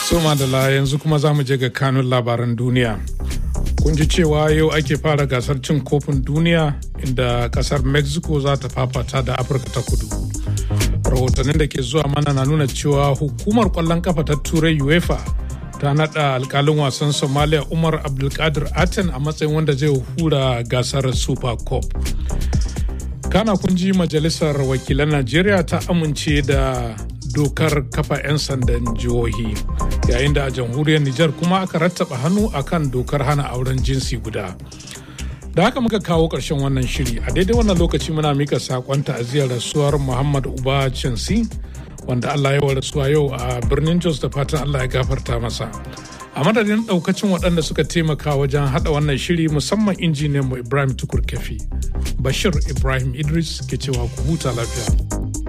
Soma da la yanzu kuma za mu je ga kanun labaran duniya. Kun ji cewa yau ake fara gasar cin kofin duniya inda kasar Mexico za ta fafata da Afirka ta kudu. Rahotannin da ke zuwa mana na nuna cewa hukumar kwallon kafa ta turai UEFA ta nada alkalin wasan Somalia Umar Abdulkadir Aten a matsayin wanda zai hura gasar Super Cup. Kana kun ji majalisar wakilan Najeriya ta amince da dokar kafa 'yan sandan jihohi yayin da a jamhuriyar Nijar kuma aka rattaba hannu akan dokar hana auren jinsi guda. Da haka muka kawo ƙarshen wannan shiri a daidai wannan lokaci muna mika saƙon ta'aziyar rasuwar Muhammad Uba Chansi wanda Allah ya rasuwa yau a birnin Jos da fatan Allah ya gafarta masa. A madadin ɗaukacin waɗanda suka taimaka wajen haɗa wannan shiri musamman injiniyan mu Ibrahim Tukur Kefi. Bashir Ibrahim Idris ke cewa ku huta lafiya.